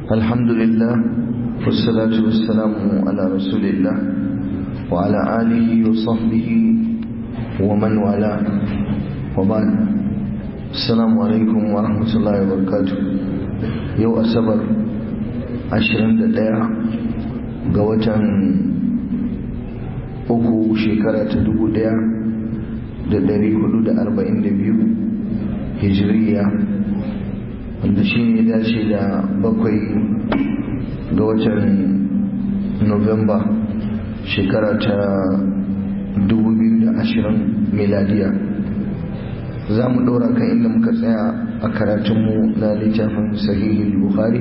الحمد لله والصلاة والسلام على رسول الله وعلى آله وصحبه ومن والاه وبعد السلام عليكم ورحمة الله وبركاته يو أسبر عشرين دقيقة قوة uku shekara ta dubu daya da dari hudu da arba'in da biyu hijiriya wanda shi ne dace da bakwai ga watan novemba shekara ta dubu biyu da ashirin miladiya za mu ɗora kan inda muka tsaya a karatunmu na littafin sahihi bukhari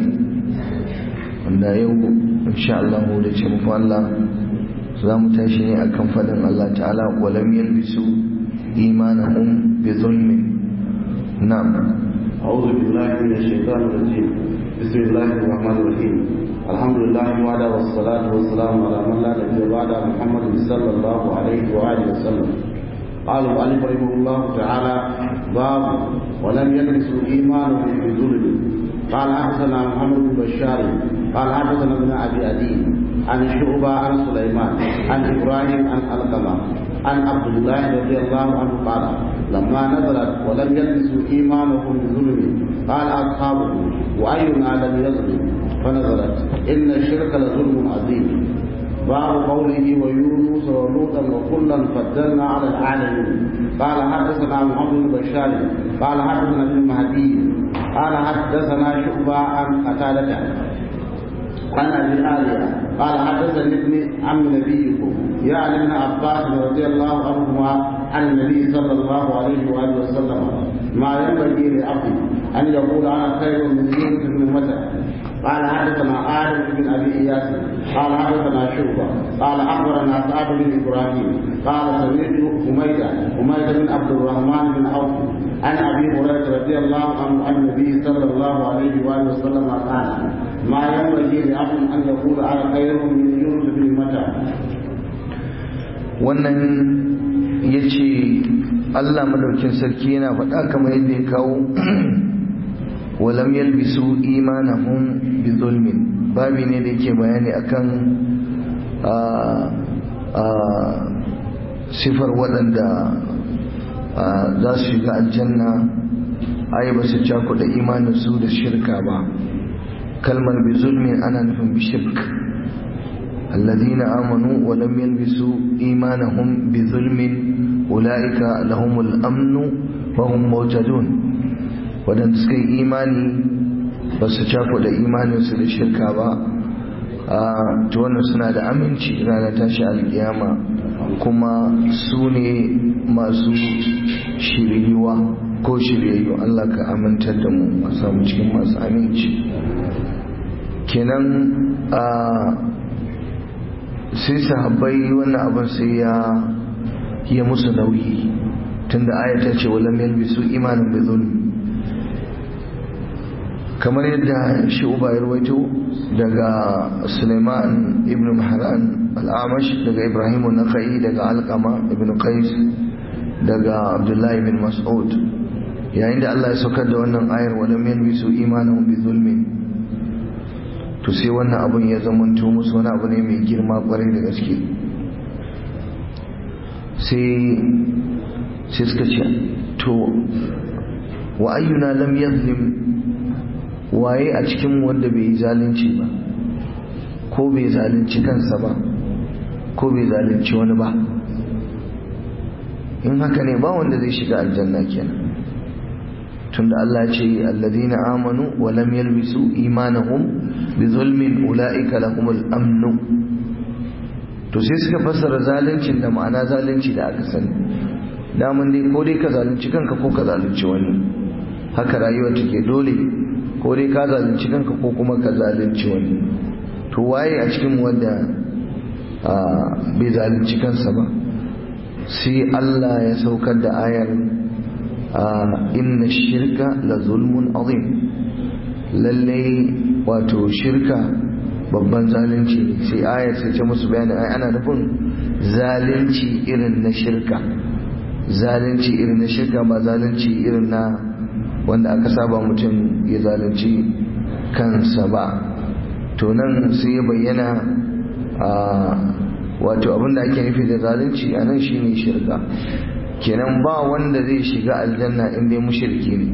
wanda yau insha Allah da ce muku Allah za mu tashi ne akan faɗin Allah ta'ala walam yalbisu imanahum bi zulmin na'am أعوذ بالله من الشيطان الرجيم بسم الله الرحمن الرحيم الحمد لله وعلى والصلاة والسلام على من لا نبي بعد محمد صلى الله عليه وآله وسلم قال المؤلف رحمه الله تعالى باب ولم يلبسوا إيمانهم بظلم قال حدثنا محمد بن بشار قال حدثنا ابن أبي أدي عن شعبة عن سليمان عن إبراهيم عن القمة عن عبد الله رضي الله عنه قال لما نزلت ولم يلبسوا إيمانهم بظلم قال أصحابه وأينا لم يظلم فنزلت إن الشرك لظلم عظيم باب قوله ويونس ولوطا وكلا فضلنا على العالمين قال حدثنا محمد بن بشار قال حدثنا ابن مهدي قال حدثنا شعبة عن قتادة عن ابي الاليه قال حدثني ابن عم نبيكم يعني ابن عباس رضي الله عنهما عن النبي صلى الله عليه واله وسلم ما ينبغي لعبد ان يقول انا خير من يونس بن متى قال حدثنا آدم بن ابي اياس قال حدثنا شعبه قال اخبرنا سعد بن ابراهيم قال سمعت حميده حميده بن عبد الرحمن بن عوف عن ابي هريره رضي الله عنه عن النبي صلى الله عليه واله وسلم قال ما ينبغي لعبد ان يقول انا خير من يونس بن متى wannan ya ce allah madaukin sarki yana faɗa kamar yadda ya kawo walam yalbisu imanahum bi zulmin babi ne da yake bayani akan sifar waɗanda za su shiga aljanna ai ba su cakuɗa imaninsu da shirka ba kalmar bi zulmin ana nufin bi shirk الذين آمنوا ولم يلبسوا إيمانهم بظلم أولئك لهم الأمن وهم موجدون ودن سكي إيماني بس شافوا da imaninsu da shirka ba a to wannan suna da aminci ranar tashi alkiyama kuma su ne masu shiryuwa ko shiryayyu Allah ka amintar da mu a samu cikin masu aminci kenan a sai sahabbai wannan abin sai ya yi musu nauyi tunda ayata ce walam yalbisu imanin bi zulmi kamar yadda shi uba ya rawaito daga Suleiman ibn Mahran al-Amash daga Ibrahim an-Nakhai daga Alqama ibn Qais daga Abdullah ibn Mas'ud yayin da Allah ya saukar da wannan ayar walam yalbisu imanin bi zulmin to sai wannan abun ya zamanto musu wani abu ne mai girma kwarai da gaske sai suka ce to wa ayyuna lam yazlim waye a cikin wanda bai yi zalunci ba ko bai zalunci kansa ba ko bai zalunci wani ba in haka ne ba wanda zai shiga aljanna kenan tunda Allah ce alladhina amanu wa lam yalbisu imanahum bi zulmin ulaika lahumul amn to sai suka fassara zaluncin da ma'ana zalunci da aka sani daman dai ko dai ka zalunci kanka ko ka zalunci wani haka rayuwa take dole ko dai ka zalunci kanka ko kuma ka zalunci wani to waye a cikin wanda bai zalunci kansa ba sai Allah ya saukar da ayar inna shirka la zulmun azim lalle wato shirka babban zalunci ne sai ayar sai ce musu bayani ai ana nufin zalunci irin na shirka zalunci irin na shirka ba zalunci irin na wanda aka saba mutum ya zalunci kansa ba to nan sai ya bayyana a wato abinda ake nufi da zalunci a nan shine shirka kenan ba wanda zai shiga aljanna in dai mushriki ne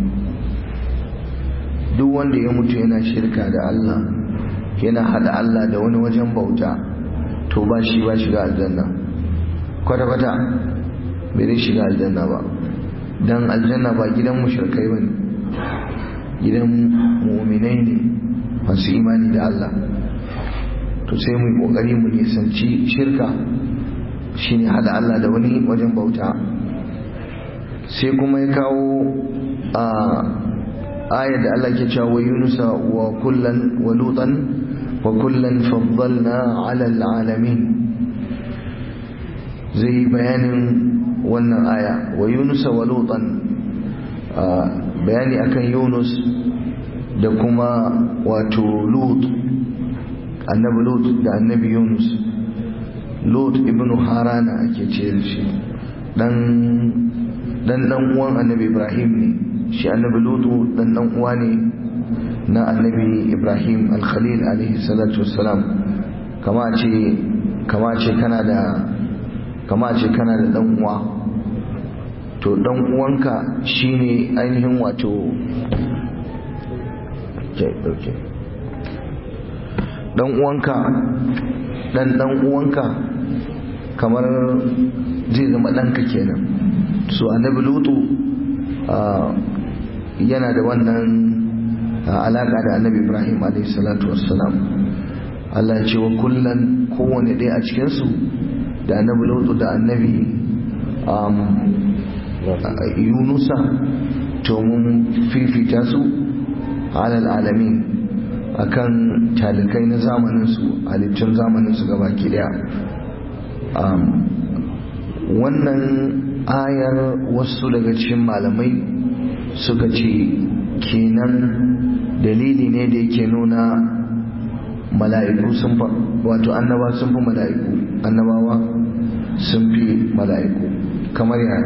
duk wanda ya mutu yana shirka da Allah yana hada Allah da wani wajen bauta to ba shi ba shiga aljanna kwata-kwata bai zai shiga aljanna ba don aljanna ba gidan mushrikai ba ne gidan muminai ne masu imani da Allah to sai mu yi kokari mu nisanci shirka shine hada Allah da wani wajen bauta sai kuma ya kawo a ayar da Allah ke cewa yunusa wa kullan wa lutan wa kullan faddalna ala alamin zai bayanin wannan aya wa yunusa wa lutan bayani akan yunus da kuma wato lut annabi lut da annabi yunus lut ibn harana ake ce shi dan dan dan uwan annabi ibrahim ne shi annabi lutu dan dan uwa ne na annabi ibrahim al-khalil alaihi salatu wassalam kama ce kama ce kana da kama ce kana da dan uwa to dan uwanka shine ainihin wato ke dauke dan uwanka dan dan uwanka kamar zai zama ɗanka kenan so annabi lutu yana da wannan alaƙa da annabi ibrahim salatu wassalam Allah ya ce wa kullum kowane ɗaya a cikinsu da annabi lutu da annabi yunusa to mun fifita su alal alamin akan talikai na zamaninsu halittun zamaninsu gaba ki daya wannan ayar wasu daga cikin malamai suka ce kenan dalili ne da yake nuna mala'iku sun fa wato annaba sun fi mala'iku annabawa sun fi mala'iku kamar yana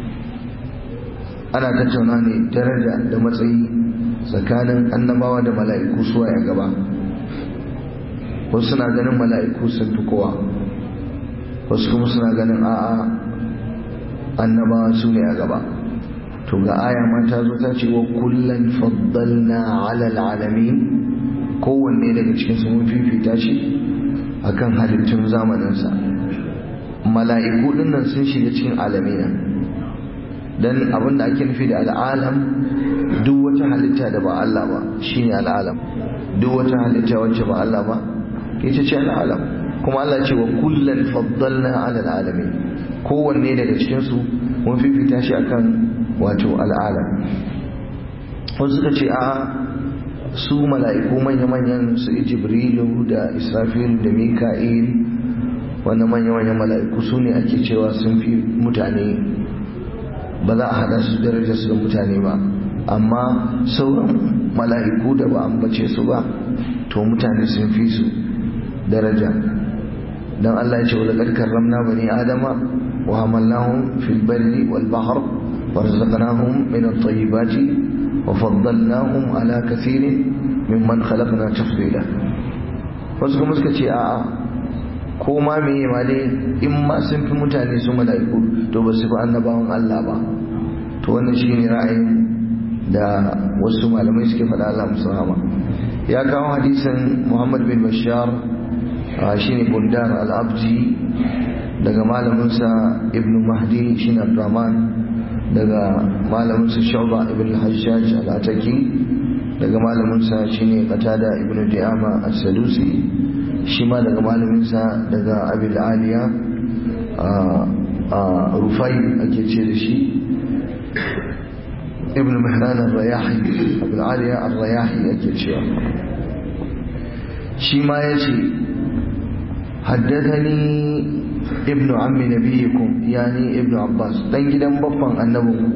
ana tattauna ne daraja da matsayi tsakanin annabawa da mala'iku suwa ya gaba wasu suna ganin mala'iku sun fi kowa wasu kuma suna ganin a'a annabawa su ne a gaba to ga aya ma ta zo ta ce wa kullum faddalna alal alamin kowanne daga cikin su mun fifita shi akan halittun zamaninsa mala'iku dinnan sun shiga cikin alamina dan abin da ake nufi da al'alam duk wata halitta da ba Allah ba shine al'alam duk wata halitta wacce ba Allah ba ita ce al'alam kuma Allah ce wa kullum faddalna alal alamin kowanne daga cikinsu mun fifita shi akan wato al'alam wasu suka ce a su mala'iku manya-manyan su jibrilu da israfil da mika'il wannan manya-manyan mala'iku su ne ake cewa sun fi mutane ba za a hada su darajar su da mutane ba amma sauran mala'iku da ba ambace su ba to mutane sun fi su daraja dan Allah ya ce wa laqad karramna bani adama wa hamalnahum fil barri wal bahr warzaqnahum min at-tayyibati wa faddalnahum ala kathirin mimman khalaqna tafdila wasu kuma suka ce a'a ko ma meye ma dai in ma sun fi mutane su mala'iku to ba su fi annabawan Allah ba to wannan shine ra'ayin da wasu malamai suke faɗa Allah musu rahama ya kawo hadisin Muhammad bin Bashar shine Bundar al-Abdi daga malaminsa Ibn Mahdi shine Abdurrahman daga malaminsa Shu'ba ibn al-Hajjaj al-Ataki daga malaminsa shine Qatada ibn Di'ama as-Sadusi shi ma daga malaminsa daga Abil Aliya Rufai ake ce da shi ibn Mihran al-Rayahi Abil Aliya al-Rayahi ake cewa shi ma yace حدثني ابن عم نبيكم يعني ابن عباس dan gidan babban annabinku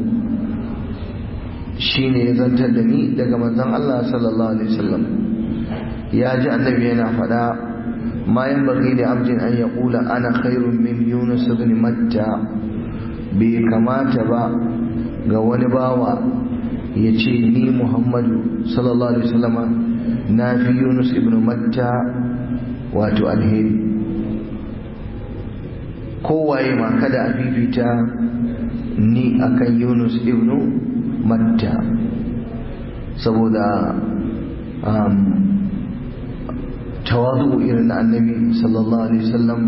shine ya zantar da ni daga manzon Allah sallallahu alaihi wasallam ya ji annabi yana faɗa ma yanbaghi li abdin an yaqula ana khairun min yunus ibn matta bai kamata ba ga wani bawa ya ce ni muhammadu sallallahu alaihi wasallama na fi yunus ibn matta wato alheri kowaye ma kada a fifita ni akan yunus ibn matta saboda tawadu irin na annabi sallallahu alaihi wasallam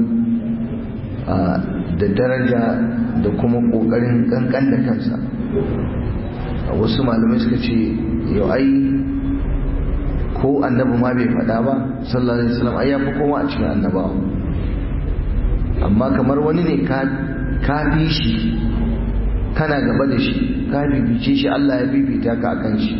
da daraja da kuma kokarin kankan da kansa wasu malamai suka ce yau ai ko annabi ma bai faɗa ba sallallahu alaihi wasallam ai ya fi kowa a cikin annabawa amma kamar wani ne ka fi shi kana gaba da shi ka bibice shi Allah ya bibita ka akan shi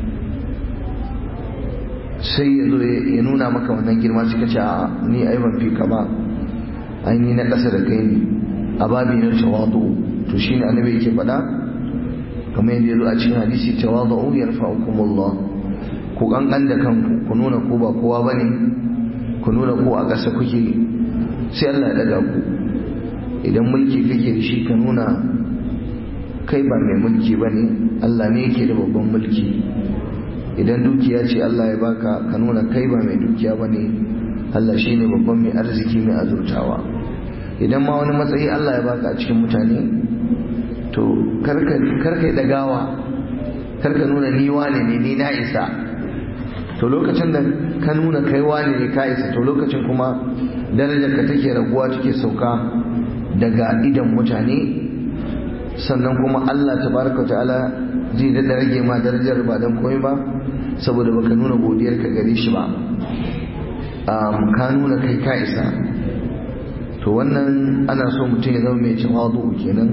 sai ya zo ya nuna maka wannan girma suka ce a ni ai ban fi ka ba ai ni na ƙasa da kai ne a babi na tawadu to shine annabi yake faɗa kamar yadda ya zo a cikin hadisi tawadu yarfa'ukumullah ku kankan da kanku ku nuna ku ba kowa bane ku nuna ku a ƙasa kuke sai Allah ya daga ku idan mulki kake da shi ka nuna kai ba mai mulki bane Allah ne yake da babban mulki idan dukiya ce Allah ya baka ka nuna kai ba mai dukiya bane Allah shine babban mai arziki mai azurtawa idan ma wani matsayi Allah ya baka a cikin mutane to karka karka dagawa karka nuna ni wane ne ni na isa to lokacin da ka nuna kai wane ne ka isa to lokacin kuma darajar ka take raguwa take sauka daga idan mutane sannan kuma Allah tabaraka ta'ala zai da rage ma darajar ba dan komai ba saboda baka nuna godiyar ka gare shi ba ka nuna kai ka isa to wannan ana so mutum ya zama mai tawadu kenan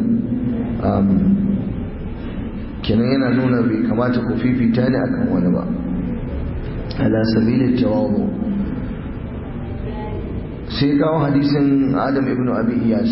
kenan yana nuna bai kamata ku fifita ne akan wani ba ala sabilin tawadu sai kawo hadisin adam ibn abi iyas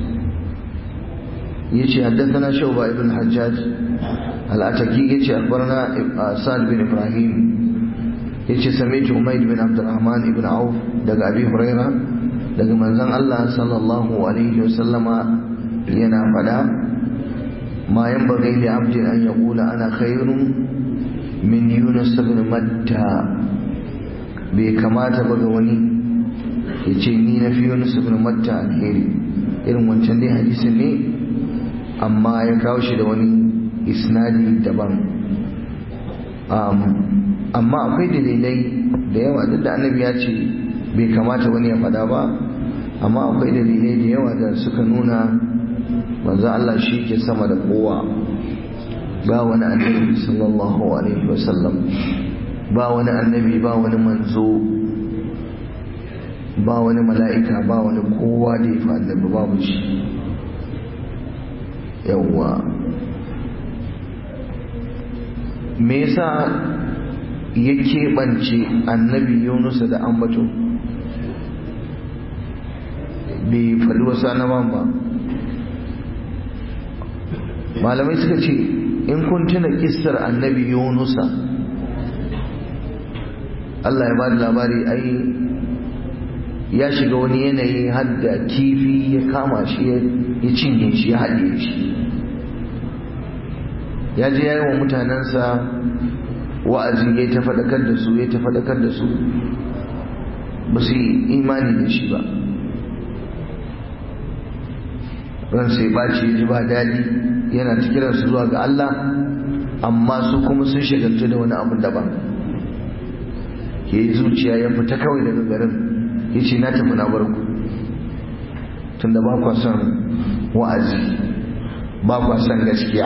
yace haddathana shuba ibn hajjaj al-ataki yace akhbarana sa'd bin ibrahim yace sami'tu umayd bin abdurrahman ibn auf daga abi huraira daga manzon Allah sallallahu alaihi wasallama yana fada ma yanbaghi li 'abdin an yaqula ana khairun min yunus ibn matta bai kamata ba ga wani ya ce ni na fi yunus ibn matta alheri irin wancan dai hadisin ne amma ya kawo shi da wani isnadi daban amma akwai dalilai da yawa duk da annabi ya ce bai kamata wani ya faɗa ba amma akwai dalilai da yawa da suka nuna manzo Allah shi ke sama da kowa ba wani annabi sallallahu alaihi wasallam ba wani annabi ba wani manzo ba wani mala'ika ba wani kowa da ya fi annabi babu shi yawwa me yasa ya keɓance annabi yunusa da ambato bai faɗi wasu annaban ba malamai suka ce in kun tuna kissar annabi yunusa Allah ya ba da labari ai ya shiga wani yanayi hadda kifi ya kama shi ya cinye shi ya haɗe shi ya je ya yi wa mutanensa wa'azi ya ta faɗakar da su ya ta faɗakar da su ba su yi imani da shi ba ran sai ɓaci ya ji ba daɗi yana ta kiransu zuwa ga Allah amma su kuma sun shagaltu da wani abu daban ya yi zuciya ya fita kawai daga garin ya ce na tafi na barku tunda ba kwa son wa'azi ba kwa son gaskiya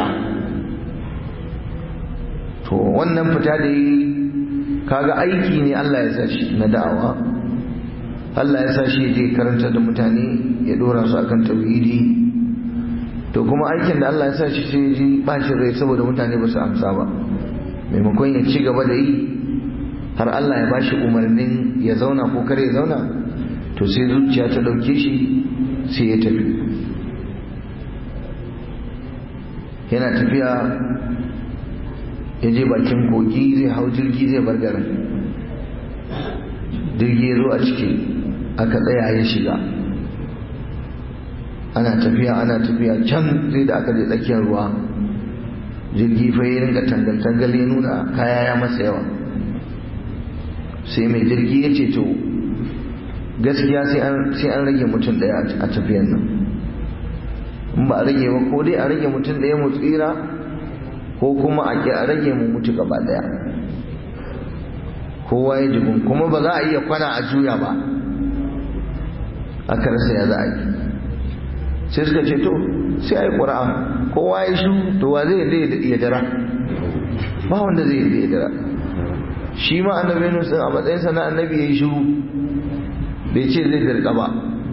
to wannan fita da yi kaga aiki ne Allah ya sa shi na da'awa Allah ya sa shi je karanta da mutane ya dora su akan tauhidi to kuma aikin da Allah ya sa shi sai ji bacin rai saboda mutane ba su amsa ba maimakon ya ci gaba da yi har Allah ya bashi umarnin ya zauna ko kare ya zauna to sai zuciya ta ɗauke shi sai ya tafi yana tafiya ya je bakin kogi zai hau jirgi zai bar garin jirgi ya zo a ciki aka tsaya ya shiga ana tafiya ana tafiya can sai da aka je tsakiyar ruwa jirgi fa ya ringa tangal-tangal ya nuna kaya ya masa yawa sai mai jirgi ya ce to gaskiya sai an rage mutum daya a tafiyan nan in ba a rage ba ko dai a rage mutum daya mu tsira ko kuma a ki a rage mu mutu gaba daya kowa ya jigun kuma ba za a iya kwana a juya ba aka rasa ya za a yi sai suka ce to sai a yi ƙura'a kowa ya shi to wa zai ya dara ba wanda zai ya dara shi ma annabi nusun a matsayinsa na annabi ya yi shiru bai ce zai dirka ba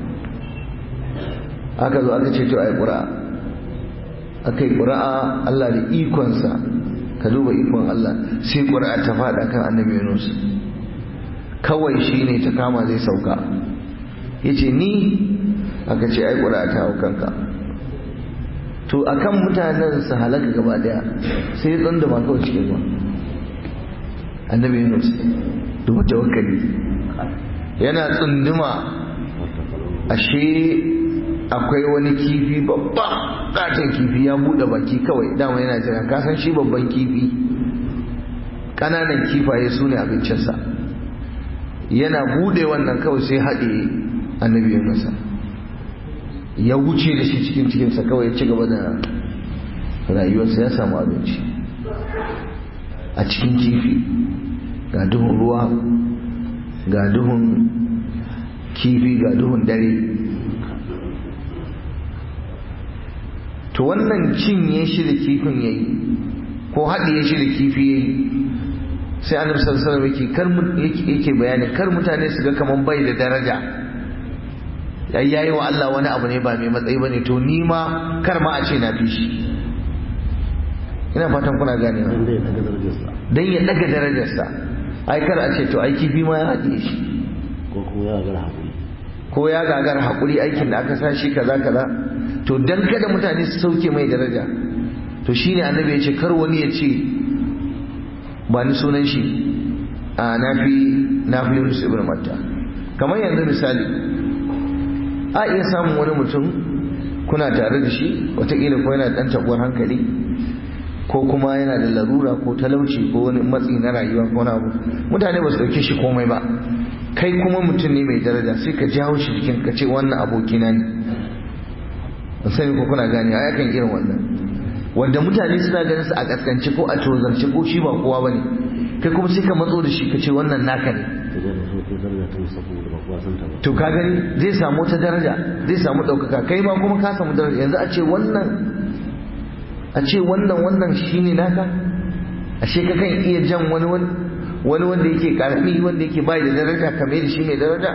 aka zo aka ce to a yi ƙura'a aka yi ƙura'a Allah da ikonsa ka duba ikon Allah sai ƙura'a ta faɗa kan annabi Yunus kawai shi ne ta kama zai sauka ya ce ni aka ce ai ƙura'a ta hau kanka to akan mutanen su halaka gaba daya sai tsan da ba kawai cikin ruwa annabi Yunus duba tawakkali yana tsunduma ashe akwai wani kifi babba katon kifi ya bude baki kawai dama yana jira ka san shi babban kifi kananan kifaye su ne abincinsa yana bude wannan kawai sai haɗe annabi masa ya wuce da shi cikin cikinsa kawai ya ci gaba da rayuwarsa ya samu abinci a cikin kifi ga duhun ruwa ga duhun kifi ga duhun dare to wannan cinye shi da kifin ya yi ko haɗiye shi da kifi ya yi sai annabi sallallahu alaihi wasallam yake bayani kar mutane su ga kaman bai da daraja ai yayi wa Allah wani abu ne ba mai matsayi bane to ni ma kar ma a ce na fi shi ina fatan kuna gane dan ya daga darajarsa ai kar a ce to ai kifi ma ya haɗiye shi ko kuma ya gagara hakuri ko ya gagara hakuri aikin da aka sa shi kaza kaza to dan kada mutane su sauke mai daraja to shine annabi ya ce kar wani ya ce ba ni sunan shi a nafi nafi Yunus ibn Matta kamar yanzu misali a iya samun wani mutum kuna tare da shi watakila ko yana dan tabuwar hankali ko kuma yana da larura ko talauci ko wani matsi na rayuwa ko na abu mutane ba su dauke shi komai ba kai kuma mutum ne mai daraja sai ka jawo shi jikin ka ce wannan abokina ne ban sani ko kuna gane ai akan irin wannan wanda mutane suna ganin su a kaskance ko a tozarce ko shi ba kowa bane kai kuma sai ka matso da shi ka ce wannan naka ne to ka gani zai samu wata daraja zai samu ɗaukaka kai ma kuma ka samu daraja yanzu a ce wannan a ce wannan wannan shine naka ashe ka kan iya jan wani wani wanda yake karami wanda yake bai da daraja kamar da shi mai daraja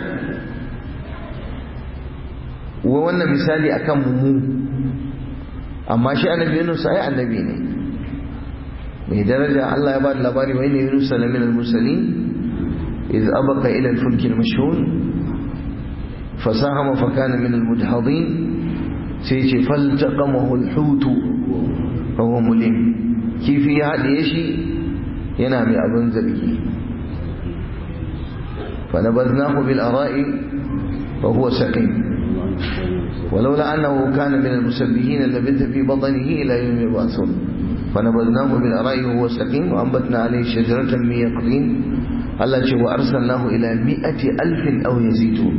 wa wannan misali akan mu amma shi annabi Yunus ai annabi ne mai daraja Allah ya ba da labari wa inna Yunus la min al-mursalin iz abaqa ila al-fulk al-mashhun fasahama fa kana min al-mudhadin sai ce faltaqamahu al-hut fa huwa mulim kifi ya haɗe shi yana mai abin zargi fa nabadnahu bil ara'i fa huwa saqim ولولا أنه كان من المسبحين لبث في بطنه إلى يوم يبعثون فنبذناه بالأراء وهو سقيم وأنبتنا عليه شجرة من يقطين الله ce wa arsalnahu ila mi'ati alfin aw yazidun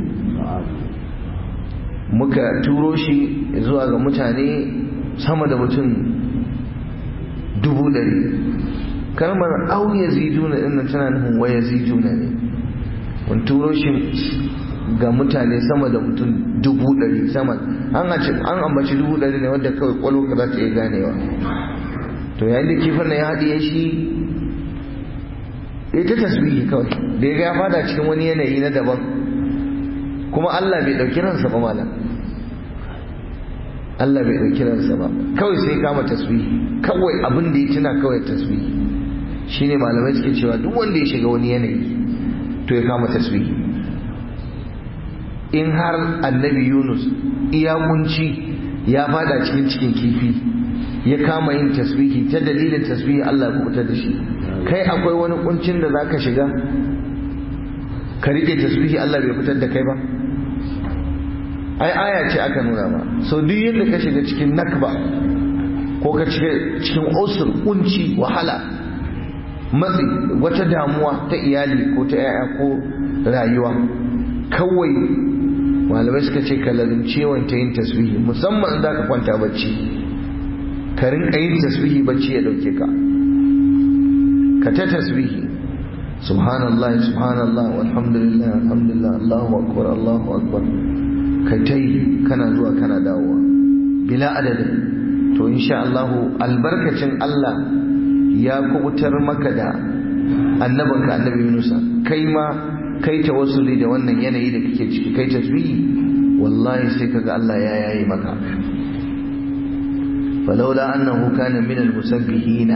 muka turo shi zuwa ga mutane sama da mutum dubu ɗari kalmar aw yaziduna din nan tana nufin wa yaziduna ne mun turo shi ga mutane sama da mutum dubu ɗari sama an an ambaci dubu ɗari ne wadda kawai kwalo ka za ta iya ganewa to yayin da kifin na ya haɗiye shi ya ta tasbihi kawai da ya ga ya fada cikin wani yanayi na daban kuma Allah bai ɗauki ransa ba malam Allah bai ɗauki ransa ba kawai sai kama tasbihi kawai abin da ya tuna kawai tasbihi shine malamai suke cewa duk wanda ya shiga wani yanayi to ya kama tasbihi in har annabi Yunus iya kunci ya fada cikin cikin kifi ya kama yin tasbihi ta dalilin tasbihi Allah ya kubutar da shi kai akwai wani kuncin da zaka shiga ka rike tasbihi Allah bai fitar da kai ba ai aya ce aka nuna ba so duk yadda ka shiga cikin nakba ko ka shiga cikin usur kunci wahala matsi wata damuwa ta iyali ko ta 'ya'ya ko rayuwa kawai malamai suka ce ka lazimce wanta yin tasbihi musamman za ka kwanta bacci ka rinka yin tasbihi bacci ya dauke ka ka ta tasbihi subhanallah subhanallah walhamdulillah alhamdulillah allahu akbar allahu akbar ka ta yi kana zuwa kana dawowa bila adadin to insha Allah albarkacin Allah ya kubutar maka da annabinka annabi Yunusa kai ma kai tawassuli da wannan yanayi da kake ciki kai tasbihi wallahi sai kaga Allah ya yayi maka فلولا أنه كان من المسبحين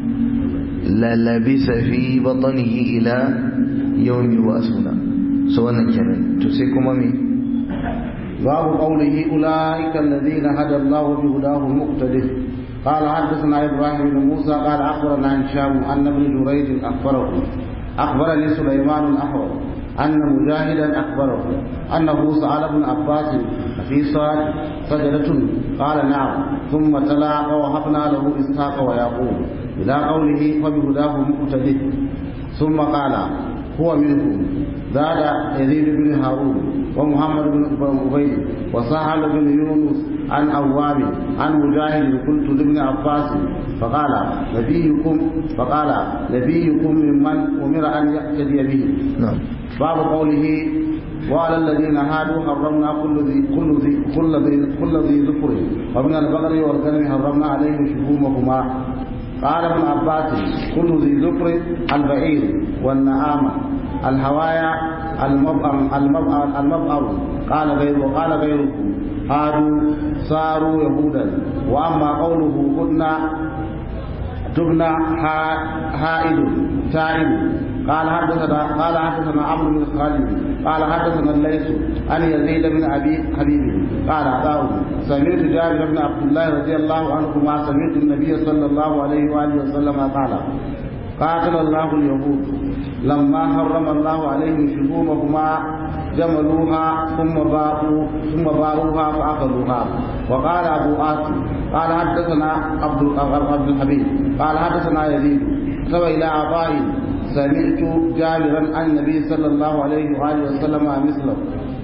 للبس في بطنه إلى يوم يبعثون سواء كان تسيكم مين باب قوله أولئك الذين هدى الله بهداه مقتدر قال حدثنا إبراهيم بن موسى قال أخبرنا هشام أن ابن جريج أخبره أخبرني سليمان الأحول أن مجاهدا أخبره أنه سأل ابن عباس في صاد سجدة قال نعم ثم تلا ووهبنا له إسحاق ويعقوب إلى قوله فبهداه مقتدر ثم قال هو منهم زاد يزيد بن هارون ومحمد بن عبيد وسهل بن يونس عن أواب عن مجاهد قلت لابن عباس فقال نبيكم فقال نبيكم ممن أمر أن يقتدي به نعم باب قوله وعلى الذين هادوا حرمنا كل ذي كل ذي كل ذي كل ذي ذكر ومن البقر والغنم حرمنا عليهم شحومهما قال ابن عباس كل ذي ذكر البعير والنعامة الهوايا المبأر المبأر المبأر قال غير وقال غيركم هادوا صاروا يهودا واما قوله كنا تبنى هائد تائب قال حدثنا قال حدثنا عمرو بن خالد قال حدثنا الليث عن يزيد بن ابي حبيب قال عطاء سمعت جابر بن عبد الله رضي الله عنهما سمعت النبي صلى الله عليه واله وسلم قال قاتل الله اليهود لما حرم الله عليهم شحومهما جملوها ثم باعوا ثم باعوها فاكلوها وقال ابو عاصم قال حدثنا عبد عبد الحبيب قال حدثنا يزيد سوى الى عطاء سمعت جابرا عن النبي صلى الله عليه واله وسلم مثله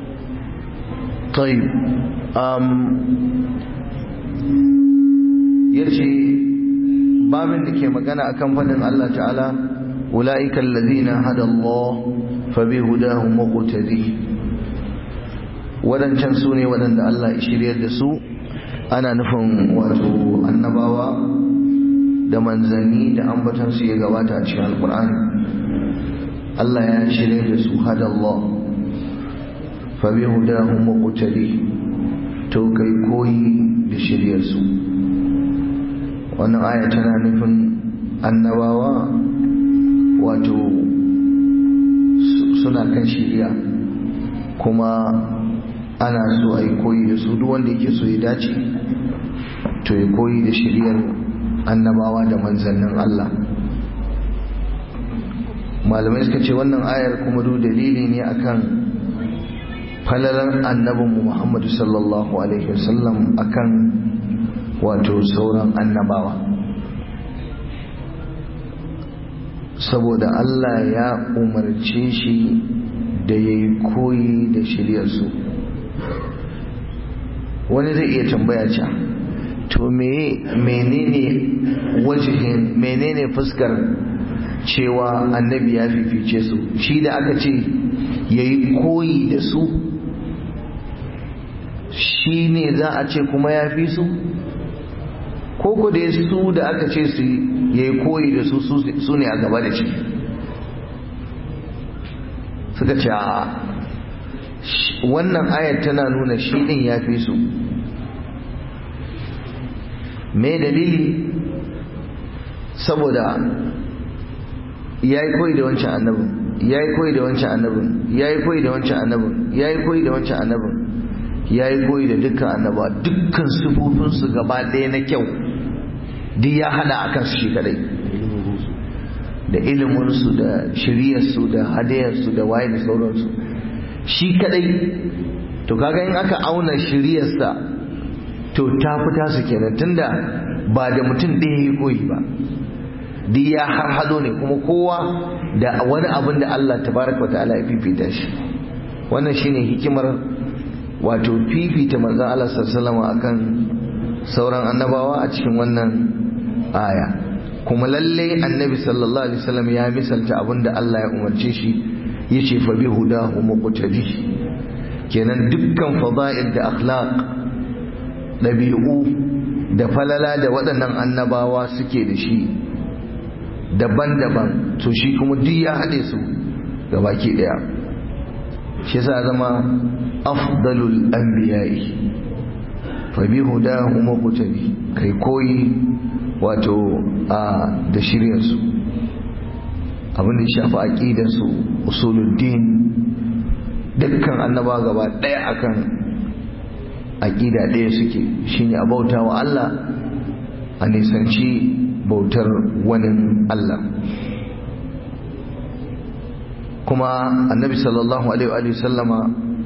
طيب um, yace babin da ke magana akan fadin Allah ta'ala ulaika allazina hada Allah fa bi hudahum muqtadi wadancan su ne wadanda Allah ya shiryar da su ana nufin wato annabawa da manzanni da ambatan su ya gabata a cikin alqur'ani Allah ya shiryar da su hada Allah fa bi hudahum muqtadi to kai koyi da shiryar su wannan aya tana nufin annabawa wato suna kan shiriya kuma ana so a yi koyi da su duk wanda yake so ya dace to ya koyi da shiriyar annabawa da manzannin Allah malamai suka ce wannan ayar kuma duk dalili ne akan falalar annabinmu Muhammadu sallallahu alaihi wasallam akan wato sauran annabawa saboda Allah ya umarce shi da ya yi koyi da shiryarsu wani zai iya tambaya ca to menene wajihin menene fuskar cewa annabi ya fifice su shi da aka ce ya yi koyi da su shi ne za a ce kuma ya fi su koko da su da aka ce su ya yi koyi da su su ne a gaba da shi suka ce a wannan ayat tana nuna shi din ya fi su me dalili saboda ya yi koyi da wancan annabin ya yi koyi da wancan annabin ya yi koyi da wancan annabin ya yi koyi da wancan annabin ya yi koyi da dukkan annaba dukkan sufufinsu gaba ɗaya na kyau duk ya hada a kansu shi kadai da iliminsu da shiryarsu da hadayarsu da waye da sauransu shi kadai to kaga in aka auna shiryarsa to ta fita su kenan tunda ba da mutum ɗaya ya koyi ba duk ya har hado ne kuma kowa da wani abin da Allah tabaraka wa ta'ala ya fifita shi wannan shine hikimar wato fifita manzon Allah sallallahu alaihi akan sauran annabawa a cikin wannan aya kuma lalle annabi sallallahu alaihi wasallam ya misalta abin da Allah ya umarce shi yace fa bi hudahu muqtadi kenan dukkan fada'il da akhlaq dabi'u da falala da waɗannan annabawa suke da shi daban-daban to shi kuma duk ya haɗe su ga baki ɗaya shi sa zama afdalul anbiya'i fa bi hudahu muqtadi kai koyi wato a da shiryar su abin da ya shafi aqidar su usuluddin dukkan annaba gaba ɗaya akan aqida ɗaya suke shine a bauta wa Allah a nisanci bautar wani Allah kuma annabi sallallahu alaihi wa sallama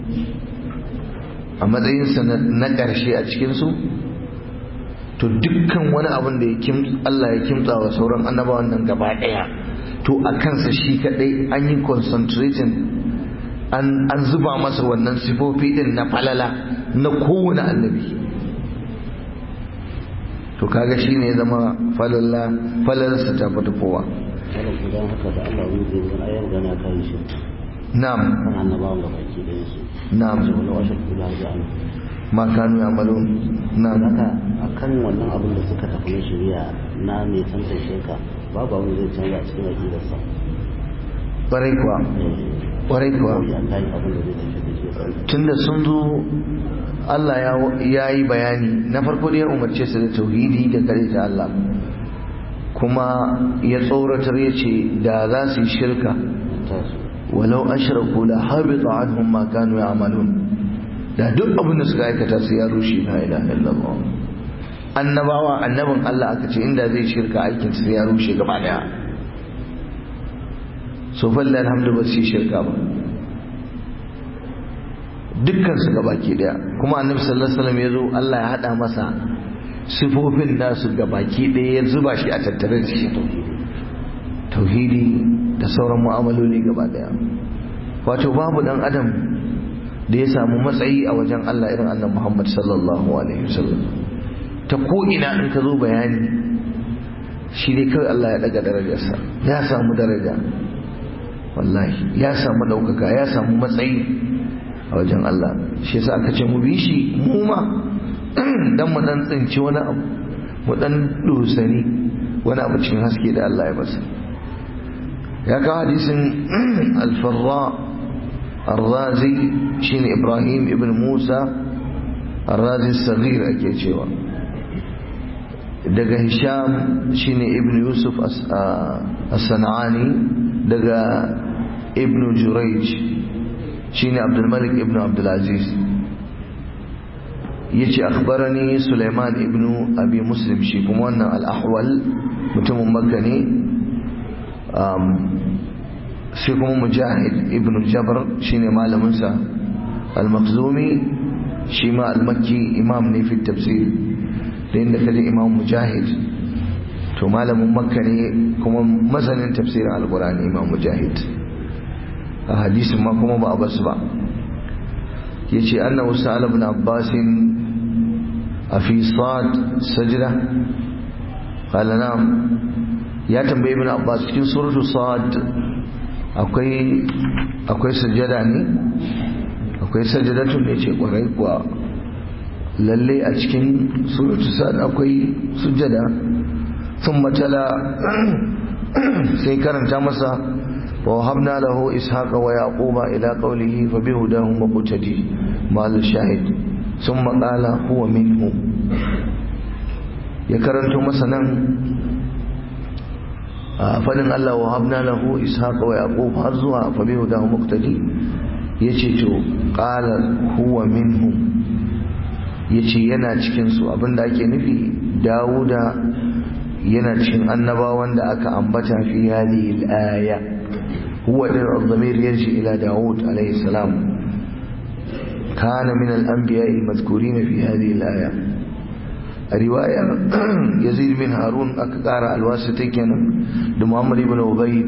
a matsayinsa na ƙarshe a cikinsu to dukkan wani abin da Allah ya kimtsa wa sauran annabawan nan gaba ɗaya to a kansa shi kaɗai an yi concentrating an zuba masa wannan sifofi ɗin na falala na kowane annabi to kaga shi ne zama falalla falalarsa ta fita kowa idan haka da Allah wani zai zama ayyar gana kan shi na'am kan annabawan ga baki da su na'am ce wani washe kula da an ma kanu ya'malun na'am haka akan wannan abin da suka tafi na shari'a na mai tantar shirka babu abin zai canza a cikin aƙidarsa ƙwarai kuwa ƙwarai kuwa ya kai abin da zai tafi da shi ya tunda sun zo Allah ya yi bayani na farko da ya umarce su da tauhidi da kare ta Allah kuma ya tsoratar ya ce da za su yi shirka walau ashraku la habita anhum ma kanu ya'malun da duk abin da suka aikata su ya rushe la ilaha illallah annabawa annabin Allah aka ce inda zai shirka aikin su ya rushe gaba daya so falla alhamdu ba su yi shirka ba dukkan su gabaki daya kuma annabi sallallahu alaihi wasallam ya zo Allah ya hada masa sifofin nasu gabaki daya ya zuba shi a tattare da shi tauhidi da sauran mu'amaloli gaba daya wato babu dan adam da ya samu matsayi a wajen Allah irin annabi Muhammad sallallahu alaihi wasallam ta ko ina in ka zo bayani shi dai kawai Allah ya daga darajarsa ya samu daraja wallahi ya samu ɗaukaka ya samu matsayi a wajen Allah shi yasa aka ce mu bi shi mu ma dan mu dan tsinci wani abu mu dan dosani wani abu cikin haske da Allah ya basa ya kawo hadisin al-farra الرازي شين إبراهيم ابن موسى الرازي الصغير أكي cewa daga Hisham shine Ibn Yusuf as-San'ani daga Ibn Jurayj shine Abdul Malik ibn Abdul Aziz yace akhbarani Sulaiman ibn Abi Muslim shi kuma wannan al-Ahwal mutumin Makka ne sai kuma Mujahid ibn Jabr shine malamin sa al-Makhzumi shi ma al-Makki imam ne fi tafsir da inda kaje Imam Mujahid to malamin Makka ne kuma masanin tafsirin al-Qur'ani Imam Mujahid a hadisin ma kuma ba a basu ba yace annahu sa'ala ibn abbas a fi sad sajda qala na'am ya tambayi ibn abbas cikin suratu sad akwai akwai sajada ne akwai sajadatu ne ce kwarai kuwa lalle a cikin suratu sad akwai sujada ثم تلا sai karanta masa ووهبنا له إسحاق ويعقوب إلى قوله فبهداه مقتدي مال الشاهد ثم قال هو منه يكرنت مثلا فلن الله وهبنا له إسحاق ويعقوب هرزوا فبهداه مقتدي يشيتو قال هو منهم yace yana cikin su abinda ake nufi Dawuda yana cikin annabawan da aka ambata fi hadhihi al-aya هو الضمير يرجع إلى داود عليه السلام كان من الأنبياء المذكورين في هذه الآية a riwayar yazid bin harun aka kara alwasu ta kenan da muhammad ibn ubaid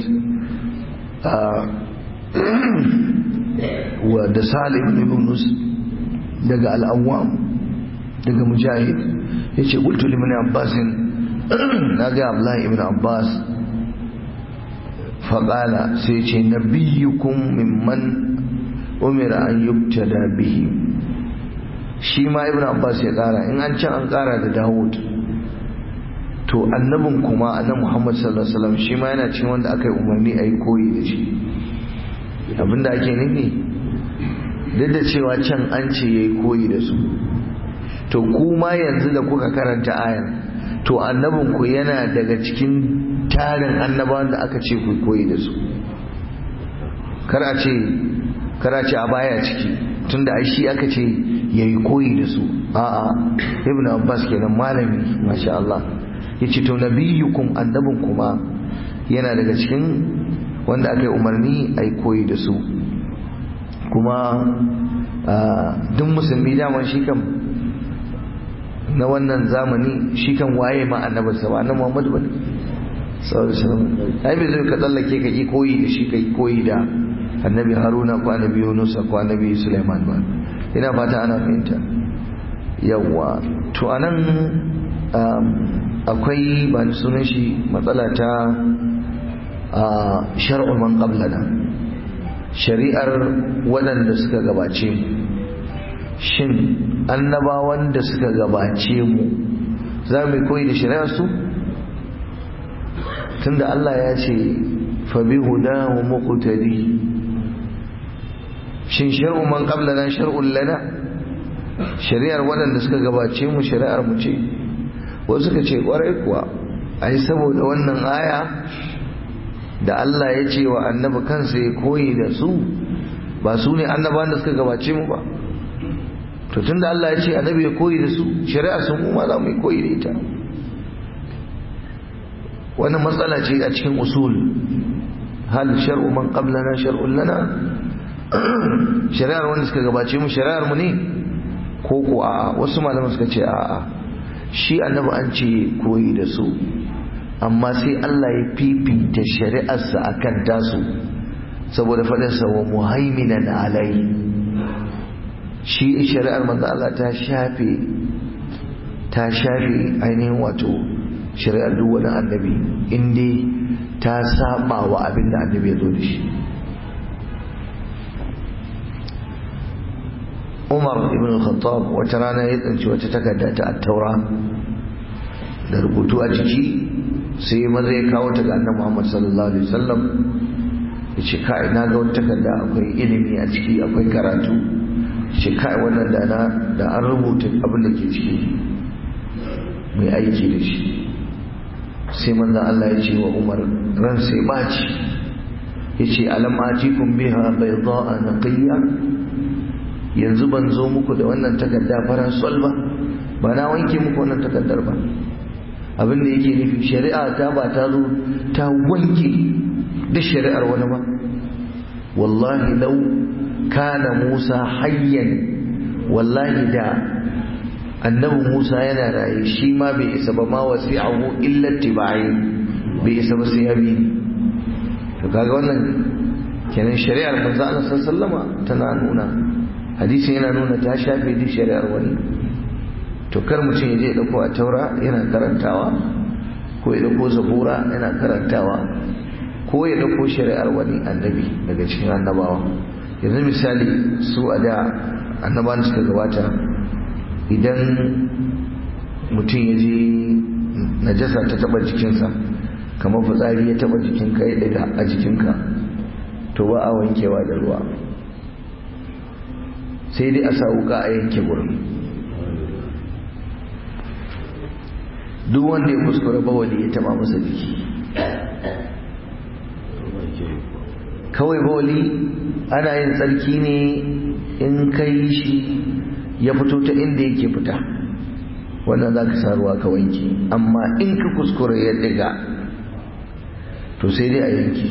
wa da salim ibn nus daga al'awwam daga mujahid ya ce ƙultu limin abbasin na ga abdullahi ibn abbas faƙala sai ce na biyukun mimman umira an yubtada bihi shi ma ibn abbas ya ƙara in an can an ƙara da dawud to annabin kuma annabi muhammad sallallahu alaihi wasallam shi ma yana cikin wanda aka yi umarni a yi koyi da shi abinda ake nufi duk da cewa can an ce ya yi koyi da su to kuma yanzu da kuka karanta ayan to annabinku yana daga cikin tarin annabawan da aka ce ku koyi da su kar a ce kar a ce a baya ciki tunda ai shi aka ce ya yi koyi da su a'a ibn abbas kenan malami masha Allah ya ce to nabiyukum annabin kuma yana daga cikin wanda aka yi umarni a yi koyi da su kuma duk musulmi daman shi kan na wannan zamani shi kan waye ma annabinsa ba na muhammadu ba ne ai bai zai ka tsallake ka yi koyi da shi ka yi koyi da annabi haruna ko annabi yunusa ko annabi suleiman ba ina fata ana fahimta yawwa to anan akwai ba ni sunan shi matsala ta shar'ul man qablana shari'ar waɗanda suka gabace mu shin annabawan da suka gabace mu za mu koyi da shari'ar su tunda Allah ya ce fa bi hudahu muqtadi shin shar'u man qablana shar'un lana shari'ar waɗanda suka gabace mu shari'ar mu ce wasu suka ce kwarai kuwa ai saboda wannan aya da Allah ya ce wa annabi kansa ya koyi da su ba su ne annabawan da suka gabace mu ba to tunda Allah ya ce annabi ya koyi da su shari'a sun mu ma za mu yi koyi da ita wannan matsala ce a cikin usul hal shar'u man qablana shar'un lana shari'ar wanda suka gabace mu shari'ar mu ne ko ko a'a wasu malaman suka ce a'a shi annabi an ce koyi da su amma sai Allah ya fifita shari'arsa akan tasu saboda faɗinsa wa muhaiminan alai shi shari'ar manzo Allah ta shafe ta shafe ainihin wato shari'ar duk wani annabi inda ta saba wa abin da annabi ya zo da shi Umar ibn al-Khattab wata rana ya tsanci wata takarda ta at-Taura da rubutu a jiki sai maza ya kawo ta ga annabi Muhammad sallallahu alaihi wasallam yace kai na ga wata takarda akwai ilimi a ciki akwai karatu yace kai wannan da na da an rubuta abin da ke ciki mai aiki da shi sai manzo Allah ya ce wa Umar ran sai baci yace alam atikum biha bayda'a naqiyya yanzu ban zo muku da wannan takarda fara sol ba ba na wanke muku wannan takardar ba abin da yake nufi shari'a ta ba ta zo ta wanke da shari'ar wani ba wallahi lau kana musa hayyan wallahi da annabi musa yana raye shi ma bai isa ba ma wasi'ahu illa tibai bai isa ba sai ya bi to kaga wannan kenan shari'ar manzo Allah sallallahu alaihi tana nuna hadisi yana nuna ta shafe duk shari'ar wani to kar mutum ya je ya dauko a taura yana karantawa ko ya dauko zabura yana karantawa ko ya dauko shari'ar wani annabi daga cikin annabawa yanzu misali su a da annabawan suka gabata idan mutum ya je najasa ta taba jikinsa kamar fitsari ya taba jikinka ya daga a jikinka to ba a wankewa da ruwa sai dai a sa wuka a yanke gurin duk wanda ya kuskura bawali ya taba masa jiki kawai bawali ana yin tsarki ne in kai shi ya fito ta inda yake fita wannan za ka sa ruwa ka wanke amma in ka kuskura ya diga to sai dai a yanke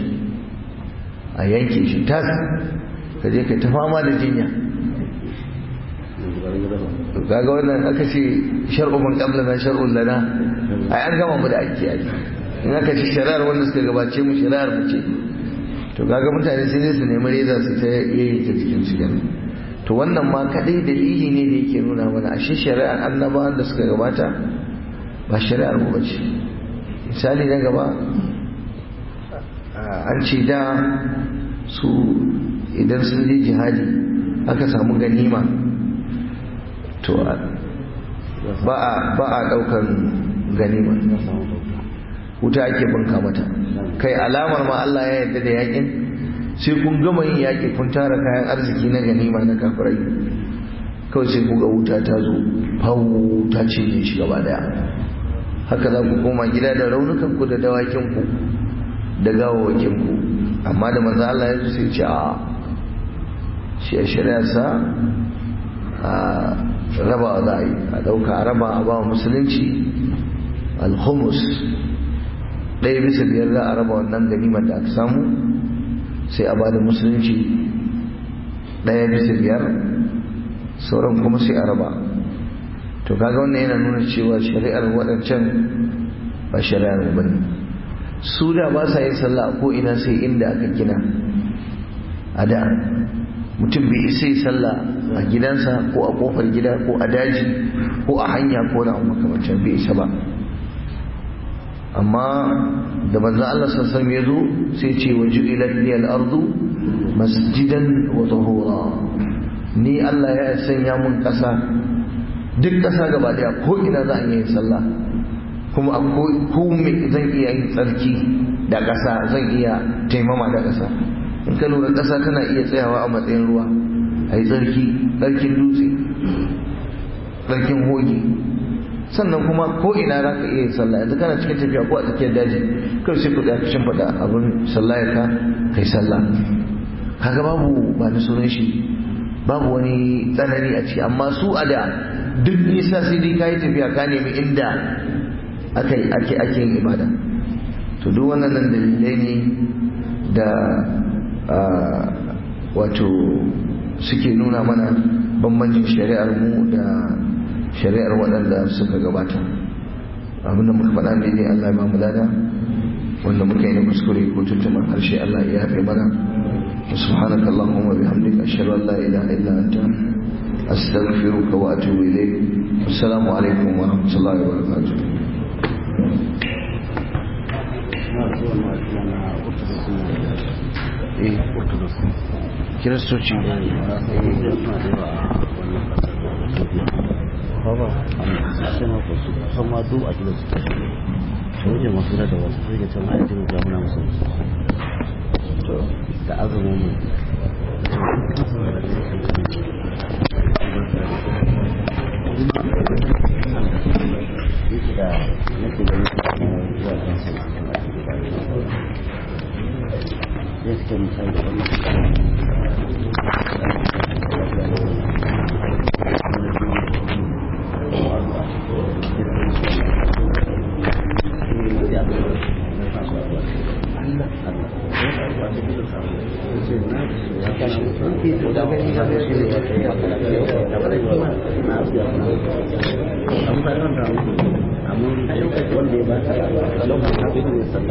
a yanke shi tas ka je ka ta fama da jinya kaga wannan aka ce shar'u man qablana shar'un lana ai an gama mu da ake yi in aka ce shari'ar wanda suka gabace mu shari'ar mu ce to kaga mutane sai dai su nemi reza su ta yayi ta cikin su kenan to wannan ma kadai dalili ne da yake nuna mana ashe shari'ar annabawan da suka gabata ba shari'ar mu bace misali na gaba an ce da su idan sun je jihadi aka samu ganima to ba a daukan ganima wuta ake bunka mata kai alamar ma Allah ya yarda da yakin sai kun gama yin yaki kun tara kayan arziki na ganima na kafirai kawai sai ku ga wuta ta zo fau ta cinye shi gaba daya haka za ku koma gida da raunukan ku da dawakin ku da gawawakin ku amma da manzo Allah ya zo sai ce a shi a shari'arsa a raba za a yi a ɗauka a raba a ba musulunci alhumus ɗaya bisa biyar za a raba wannan ganimar da aka samu sai a ba da musulunci ɗaya bisa biyar sauran kuma sai a raba to kaga wannan yana nuna cewa shari'ar waɗancan ba shari'ar ba ne su da ba sa yin sallah ko ina sai inda aka gina a da mutum bai isa yi sallah a gidansa ko a kofar gida ko a daji ko a hanya ko na makamancin bai isa ba amma da manzon Allah sassan ya zo sai ce wa ju'ilat li al-ardu masjidan wa tahura ni Allah ya sanya mun kasa duk kasa gaba daya ko ina za a yi sallah kuma ko me zan iya yin tsarki da kasa zan iya taimama da kasa in ka lura ƙasa tana iya tsayawa a matsayin ruwa a yi tsarki tsarkin dutse tsarkin hoge sannan kuma ko ina za ka iya sallah yanzu kana cikin tafiya ko a tsakiyar daji kawai sai kuɗa ka shin faɗa abin sallayar ka kai sallah kaga babu ba na sunan shi babu wani tsanani a ciki amma su a da duk nisa sai dai ka yi tafiya ka nemi inda ake ake yin ibada to duk wannan dalilai ne da wato suke nuna mana bambancin shari'ar mu da shari'ar waɗanda suka gabata abinda muka faɗa ne ne Allah ya ba mu lada wanda muka yi na kuskure ko tuntuman harshe Allah ya yafe mana subhanaka allahumma bihamdika ashhadu an la ilaha illa anta astaghfiruka wa atubu ilayk assalamu alaikum wa rahmatullahi wa barakatuh kiristoci sama duk a gidan su ta wajen masu da wasu sai ga can ma'aikin ga muna musu da azumin mu da nake ganin zuwa kan su zai suke misali da wannan amma wanda ya ba ta